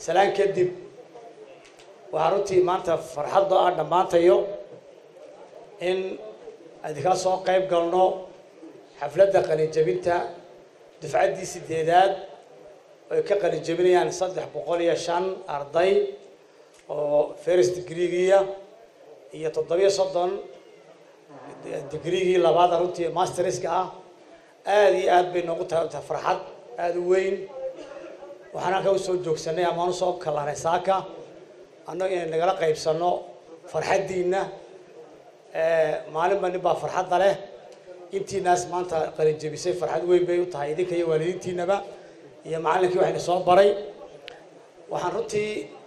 salaan kadib waxaa runtii maanta farxaddo ah dhammaantayo in adikala soo qayb galno xafladda qalinjabinta dufcaddii sideedaad ay ka qalinjabinayaan saddex boqol iyo shan arday oo first degreegiya iyo toddobiyo soddon degreegii labaada runtii masterska ah aada iyo aad bay noogu tahay tahay farxad aada u weyn waxaan halka usoo joogsanay amaan usoo kalanay saaka annaga inay nagala qaybsano farxaddiina maalinba nin baa farxadda leh intiinaas maanta qalinjabisay farxad weyn bay u tahay idinka iyo waalidiintiinaba iyo macallinkii waxayna soo baray waxaan runtii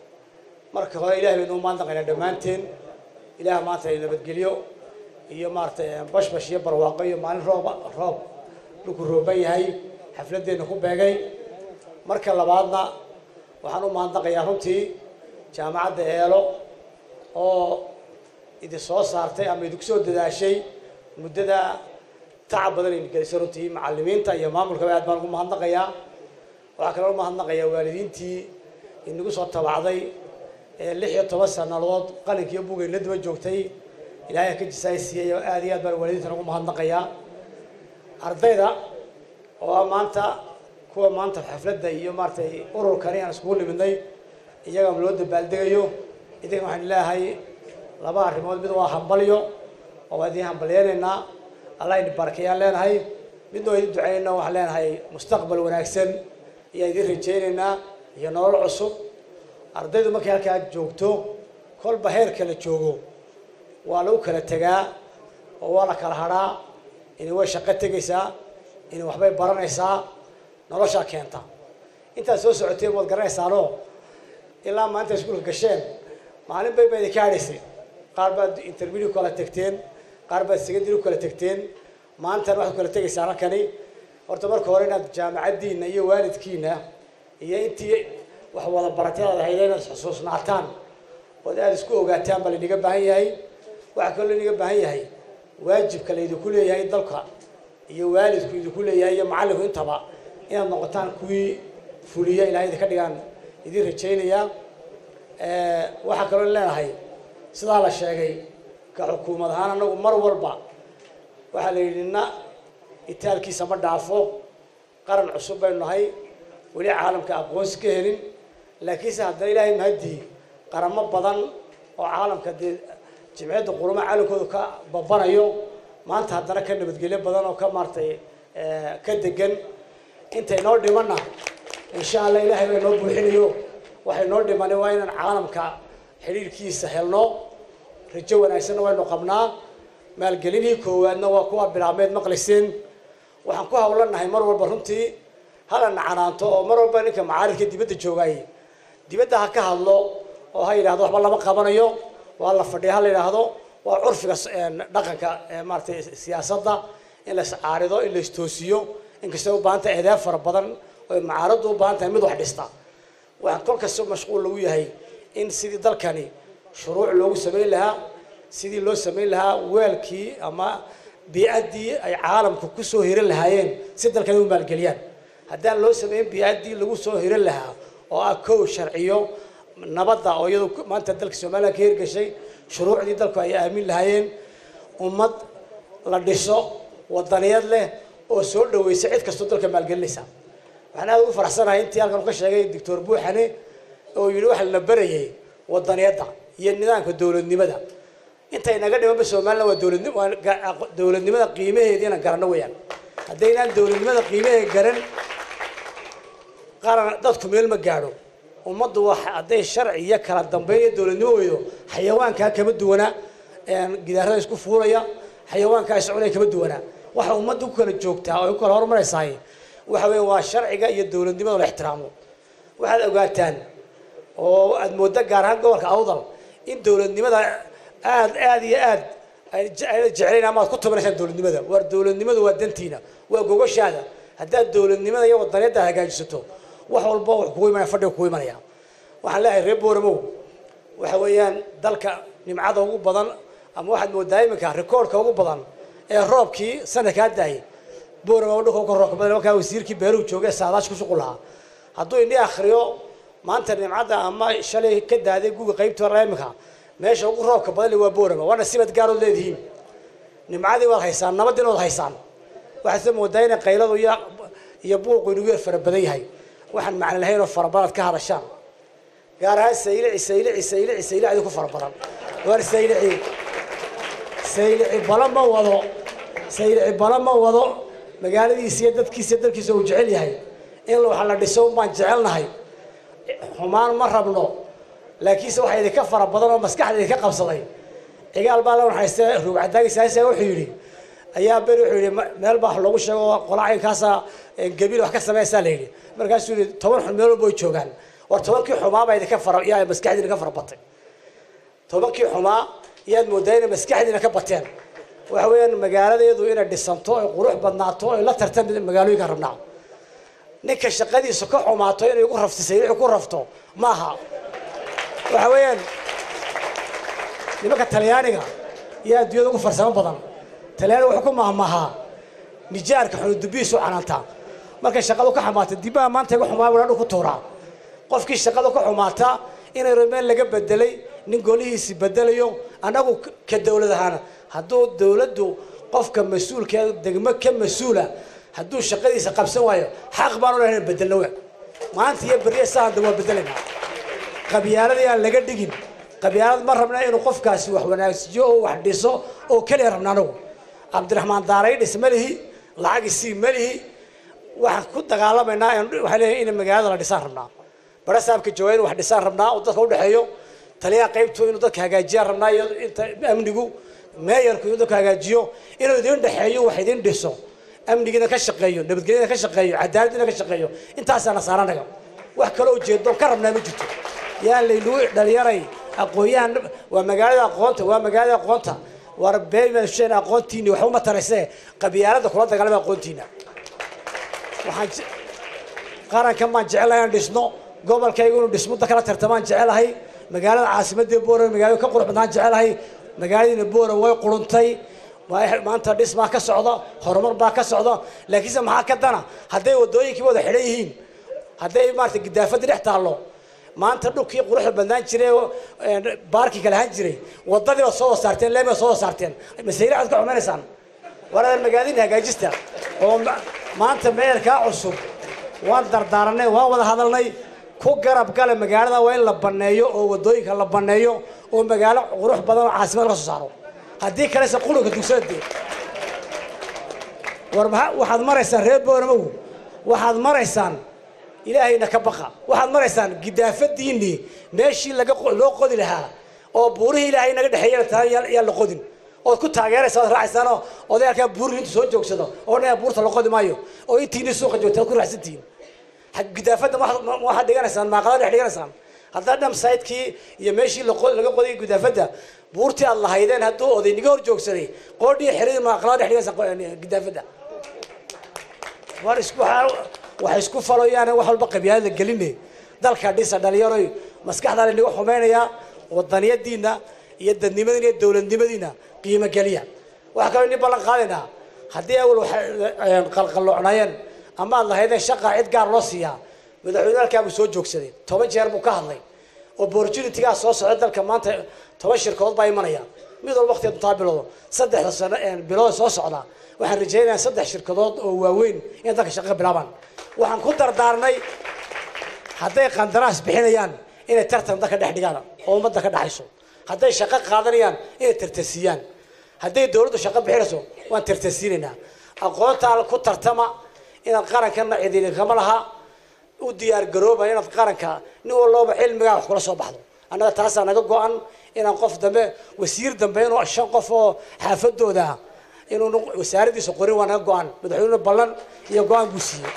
marka hore ilahay baynu umaadnaqaynaa dhammaanteen ilaah maanta ay nabadgelyo iyo maaratay bashbash iyo barwaaqo iyo maalin rooba roob dhulku rooban yahay xafladdeena ku beegay marka labaadna waxaan u mahadnaqayaa runtii jaamacadda eelo oo idin soo saartay ama idinku soo dadaashay muddada tacab badan idin gelisay runtii macallimiinta iyo maamulkaba aad baan ugu mahadnaqayaa waxaa kaloo u mahadnaqayaa waalidiintii inagu soo tabacday ee lix iyo toban sanadood qalinkiiyo bugay la daba joogtay ilaahay ka jisaay siiyey oo aad iyo aad baan waalidiintan ugu mahadnaqayaa ardayda oo ah maanta kuwa maanta xafladda iyo maaratay ururkani aan iskugu nimidnay iyaga loo dabaaldegayo idinka waxaan leeyahay laba arrimood mid waa hambalyo oo waa idin hambalyeynaynaa allah idin barakayaan leenahay midna waa idin ducaynayna waxaan leenahay mustaqbal wanaagsan ayaan idin rajaynaynaa iyo nolol cusub ardaydu markay halkaa joogto kolba heer kala joogo waa lagu kala tegaa oo waa la kala hadhaa inay way shaqo tegaysaa inay waxbay baranaysaa noloshaa keenta intaad soo socoteen waad garanaysaanoo ilaa maanta iskuulka gasheen maalin bay ba idinka hadhaysay qaar baad intermediate kala tegteen qaar baad secondary kala tegteen maantana waxaad kala tegaysaan halkani horta marka hore inaad jaamacaddiina iyo waalidkiina iyo intii wax wada baratadaad hayda inaad xusuusnaataan ood aada isku ogaataan baa laynaga baahan yahay waxaa kaloo laynaga baahan yahay waajibka laydinku leeyahay dalka iyo waalidku idinku leeyahay iyo macallinku intaba inaad noqotaan kuwii fuliya ilahay idinka dhigaan idin rajaynayaa waxaa kaloo leenahay sidaa la sheegay ka xukuumad ahaan anagu mar walba waxaa la yidhi nina itaalkiisa ma dhaafo qaran cusub baynu nahay weli caalamka aqoonsi ka helin laakiinse haddana ilaahay mahadii qaramo badan oo caalamka dee jimciyadda quruma caalamkooda ka babanayo maanta haddana ka nabadgelyo badan oo ka maaratay ka degan intay noo dhimanna insha allah ilaahay baa noo buuxinayo waxay noo dhimanay waa inaan caalamka xidhiirkiisa helno rajo wanaagsanna waynu qabnaa maalgelinihii koowaadna waa kuwa bilaabmeed maqlayseen waxaan ku hawlanahay mar walba runtii hala nacanaanto oo mar walba ninka macaaridka dibadda joogaay dibadda ha ka hadlo oo ha yidhahdo waxba lama qabanayo waa la fadhiya ha la yidhaahdo waa curfiga dhaqanka maaratay siyaasadda in la iscaarido in la istoosiyo inkastay u baahan tahay eedeeb fara badan oy macaaraddu u baahan tahay mid wax dhista waxaan kol kasta mashquul lagu yahay in sidii dalkani shuruuc loogu samayn lahaa sidii loo samayn lahaa weelkii ama biicaddii ay caalamka ku soo hiran lahaayeen si dalkani u maalgeliyaan haddaan loo samayn biicaddii lagu soo hiran lahaa oo ah kow sharciyo nabadda oo iyadu maanta dalka somalilan ka hirgashay shuruucdii dalku ay aamin lahaayeen ummad la dhiso wadaniyad leh oo soo dhaweysa cid kastoo dalka maalgelinaysa waxaan aada ugu faraxsanahay intii halkan ka sheegay doctor buuxane oo yidhi waxa la barayay wadaniyadda iyo nidaamka dowladnimada intay naga dhimanba somalilan waa dowladni waa dowladnimada qiimaheedii inaan garanno weeyaan haddaynaan dowladnimada qiimaheeda garan qaran dadku meel ma gaadho ummaddu waa hadday sharci iyo kala dambeyn iyo dowladnimo weydo xayawaankaa kama duwana gidaarada isku fuulaya xayawaankaa iscunaya kama duwana waxa ummadda ku kala joogtaa oo ay ku kala horumaraysaay waxa weeye waa sharciga iyo dowladnimada la ixtiraamo waxaad ogaataan oo aad moodda gaar ahaan gobolka awdal in dowladnimada aad aad iyo aad ayna jeclayn ama aad ku tabanaysaan dowladnimada waar dowladnimadu waa dantiina waa gogoshaada haddaad dowladnimada iyo wadaniyadda hagaajisato wax walba wax kugu imanaya fadhiga kugu imanaya waxaan leeyahay reer booramo waxa weeyaan dalka nimcada ugu badan ama waxaad moodaa iminka rikoorka ugu badan ee roobkii sanadkaa daayay booramo dhulka uga roobka badan markaa wasiirkii beeruhu joogay saadaash ku shuqul lahaa hadduu indhi akhriyo maanta nimcadda ama shalay ka daaday guga qaybta hore imika meesha ugu roobka badan waa boorama waana sibad gaarood leedihiin nimcadii waad haysaan nabadiina waad haysaan waxaad moodaa inay qayladu iyo iyo buuqu inugu yar fara badan yahay waxaan macno lahayn oo farabadaad ka hadashaan gaar ahaan saylici saylici saylici saylicdi ku fara badan waar saylici saylici bala ma wado saylici bala ma wado magaaladiisa iyo dadkiisa iyo dalkiisa uu jecel yahay in waxa la dhiso baan jecelnahay xumaan ma rabno laakiinse waxaa idinka fara badan oo maskaxda idinka qabsaday cigaal baa la waxayste ruugcadaagaysaasa wuxuu yidhi ayaa beri wuxuu yidhi meel baa wax loogu sheego qolaacinkaasa gabiil wax ka samaysaa la yidhi markaasuu yidhi toban xun meel walba way joogaan war tobankii xumaa baa idinka fara yaa maskaxdii idinka fara batay tobankii xumaa yaad moodaa inay maskaxdiina ka bateen waxa weeyaan magaaladeedu inay dhisanto ay qurux badnaato ay la tartan magaalooyinka rabnaa ninka shaqadiisa ka xumaato inay ugu rafto saylici ku rafto maaha waxa weeyaan nimanka talyaaniga iyo adduunyada ugu farsamo badan talyaaniga wuxuu ku mahmahaa nijaarka xunudubihiisu canaantaa markay shaqadu ka xumaata dibbaha maanta iga xumaa wadha ku tuuraa qofkii shaqada ka xumaata inay romeen laga bedelay nin golihiisi bedelayo annagu ka dowlad ahaana hadduu dowladdu qofka mas-uulka degmo ka mas-uula hadduu shaqadiisa qabsan waayo xaq baan u lahayn bedelno we maanta iyo berye saanda waa bedelaynaa qabyaaladii aan laga dhigin qabyaalad ma rabna inuu qofkaasi wax wanaagsiyo oo wax dhiso oo keliya rabna anagu cabdiraxmaan daaray dhis ma lihi lacag isii ma lihi waxaan ku dagaalamaynaa waxaa leeyahay in magaalada la dhisaan rabnaa bara saabka jooga inu wax dhisaan rabnaa oo dadka udhexeeyo taliyaha qaybtu inuu dadka hagaajiyaan rabnaa iyo inta amnigu meeyarku inuu dadka hagaajiyo inuu idin dhexeeyo wax idin dhiso amnigiina ka shaqeeyo nabadgelyada ka shaqeeyo cadaaladdiina ka shaqeeyo intaasaana saaranaga wax kaloo ujeedo ka rabnaa ma jirto yaa laynagu dhalinyaray aqoon-yahan waa magaalada aqoonta waa magaalada aqoonta war beemashen aqoontiini waxba ma tarayse qabyaalada kula dagaalama aqoontiina waxaan qarankan baan jecelahay inaan dhisno gobolkayga inuu dhismo da kala tartamaan jecelahay magaalada caasimadda boora magaalada ka qurux badnaan jecelahay magaaladiina boora way quruntay maanta dhis baa ka socda horumar baa ka socda laakiinse maxaa ka dana hadday wadooyinkii wada xidhan yihiin hadday maarata gidaafadii dhex taallo maanta dhulkii quruxda badnaan jiray baarkii kale ahaan jiray wadadii baad soo wasaarteen leemi baad soo wasaarteen masayri aad ka xumaynaysaan waradan magaaladii hagaajista oo maanta meerkaa cusub waan dardaaranay waan wada hadalnay ku garab gala magaalada waa in la baneeyo oo wadooyinka la baneeyo oo magaalo qurux badan oo caasimad laga soo saaro haddii kalese qulunka dugsadee war maa waxaad maraysaan reer booramaw waxaad maraysaan ilaahayna ka baqa waxaad maraysaan gidaafadiinii meeshii laga loo qodi lahaa oo buurihii ilaahay naga dhexeeyana taa yaan la qodin ood ku taageeraysa oad raacaysaanoo odayaalkaa buurihi intu soo joogsado oo dhan buurta la qodi maayo oo intiini suuqa joogta ad ku raacsantihiin gidaafadda waxaad dhiganaysaan maaqada dhex dhiganaysaan haddaa dham saydkii iyo meeshii laga qoday gidaafadda buurtii aad lahaydeen hadduu oday niga hor joogsaday qoodhii xeradii maaqalada dhex dhiganaysaan gidaafadda war isku waxay isku faloyaan wax walba qabyaalada geline dalka dhisa dhalinyaroy maskaxdaa laynaga xumaynayaa wadaniyadiina iyo dadnimadiina iyo dowladnimadiina qiimo geliya waxaa kaloo ini ballan qaadaynaa haddii awal qalqalloocnaayeen ama aad lahaydeen shaqa cid gaar loo siiyaa madaxweyne halkaabuu soo joogsaday toban jeer buu ka hadlay opportunitygaa soo socda dalka maanta toban shirkadood baa imanaya mid walba waqtiga duntaa biloodo saddexda sano bilood soo socda waxaan rajaynayaa saddex shirkadood oo waaweyn inay dalka shaqo bilaabaan waxaan ku dardaarnay hadday qandaraas bixinayaan inay tartan dalka dhex dhigaan oo ummadda ka dhexayso hadday shaqo qaadanayaan inay tartasiiyaan hadday dowladdu shaqo bixinayso waan tartasiinaynaa aqoontaa ku tartama inaad qarankana cidini kama laha u diyaar garooba inaad qaranka nin walooba cilmigaa wax kula soo baxdo annaga taasaa naga go-an inaan qof dambe wasiir dambe inuu shan qof oo xaafadooda inuu wasaaradiisa qorin waa naga go-an madaxweyne ballan iyo go-aan buu siiyey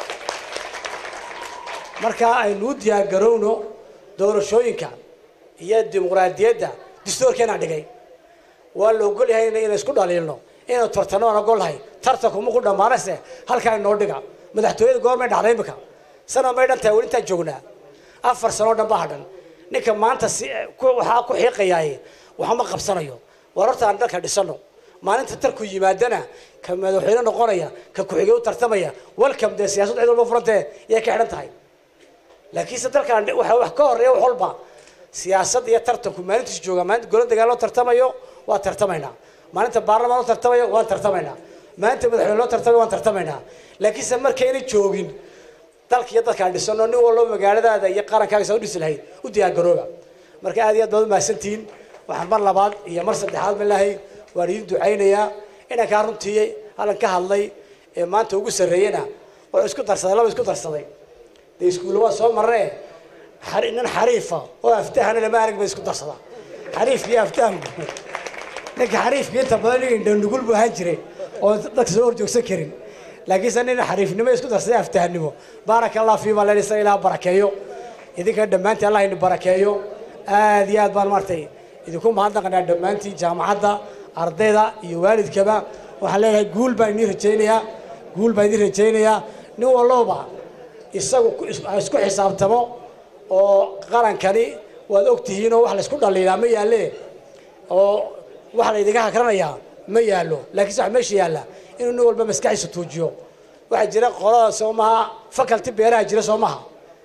marka aynu u diyaar garowno doorashooyinka iyo dimuqraadiyadda dastuurkeenaa dhigay waa la ogol yahay inay isku dhaliilno inaynu tartano aan ogolnahay tartanku maku dhammaanayse halkaa inoo dhiga madaxtooyada goormay dhacday imika sana may dhan tahay weli intaan joognaa afar sanoo dhan baa hadhan ninka maanta si waxaa ku xiiqayaaye waxma qabsanayo war horta aan dalka dhisano maalinta tarku yimaadana ka madaxweyne noqonaya ka ku-xigay u tartamaya welcome dee siyasad cid walba furantee yay ka xidhan tahay laakiinse dalkan waxa wax ka horeeya wax walba siyaasad iyo tartanku maalintiisu jooga maalinta gola dagaal loo tartamayo waa tartamaynaa maalinta baarlamaan loo tartamayo waan tartamaynaa maalinta madaxweyne loo tartamayo waan tartamaynaa laakiinse markayna joogin dalka iyo dadkaan dhisano nin walba magaaladaada iyo qarankaaga saa u dhisi lahayd u diyaar garooba marka aad iyo aad baad umahadsantihiin waxaan mar labaad iyo mar saddexaad malaahay waan idin ducaynayaa inankaa runtii halkan ka hadlay ee maanta ugu sarreeyena wuxuu isku darsaday laba isku darsaday dee iskuulla waa soo marnee xari- nin xariifa oo aftahana lama arag ba isku darsada xariifka iyo aftahanku ninka xariifka inta badan nin indhanugul buu ahaan jiray oo dadka soo horjoogsan karin laakiinse nin xariifnimo isku darsaday aftahannimo baaraka allah fiima len isaga ilaah barakeeyo idinka dhammaantiin allah idin barakeeyo aad iyo aad baan maartay idinku mahadnaqanaa dhammaantiin jaamacadda ardayda iyo waalidkaba waxaan leeyahay guul baan idin rajaynayaa guul baan idin rajaynayaa nin walloba isagu ku- is- ha isku xisaabtamo oo qarankani waad ogtihiin oo wax laysku dhaliilaa ma yaalle oo waxa la idinka hakranayaa ma yaallo laakiinse wax meesha yaalla inuu nin walba maskaxiisa tuujiyo waxaa jira qolada soo maha faculty beeraha jira soo maha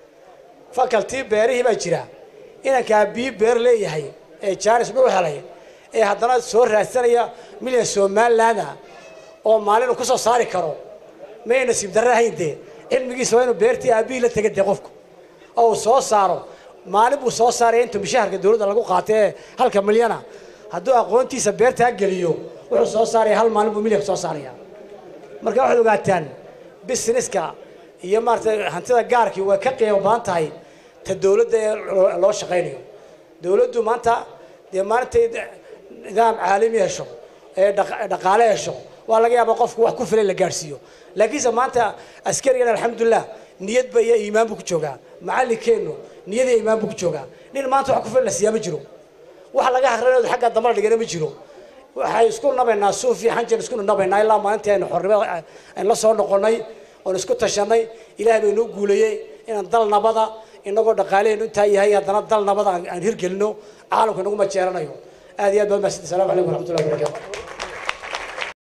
faculty beerihii baa jira inankaa bii beer leeyahay ee jaanis dhul helay ee haddana soo raadsanaya milyan somalilaanda oo maalin uu ku soo saari karo may nasiib darre ahayn dee cilmigiisa waa inuu beertii aabihii la tega dee qofku oo uu soo saaro maalin buu soo saaraya inta mishaharka dowladda lagu qaatay ee halka milyana hadduu aqoontiisa beertaa geliyo wuxuu soo saaraya hal maalin buu milyanka soo saaraya marka waxaad ogaataan businesska iyo maaragtay hantida gaarkii way ka qiimo badan tahay ta dowladda ee loo- loo shaqaynayo dowladdu maanta dee maalintay nidaam caalami hesho ee dhaq- dhaqaale hesho waa laga yaabaa qofku wax ku filan la gaadhsiiyo laakiinse maanta askarigan alxamdulilah niyadba iyo iimaan buu ku joogaa macallinkeennu niyad iyo iimaan buu ku joogaa nin maanta wax ku filan la siiyaa ma jiro wax laga hakranayo xagga dambala dhigana ma jiro waxay isku nabaynaa suuf iyo xanjan isku nabaynaa ilaa maalintii aynu xornimo aynu la soo noqonnay oon isku tashanay ilaahay bay noo guuleeyey inaan dal nabada inagoo dhaqaaleenu intaa yahay haddana dal nabada aan aan hirgelino caalamka inaguma jeeranayo aad iyo aad baad mahadsantihin salamu calaykum waraxmatullahi wabarakatu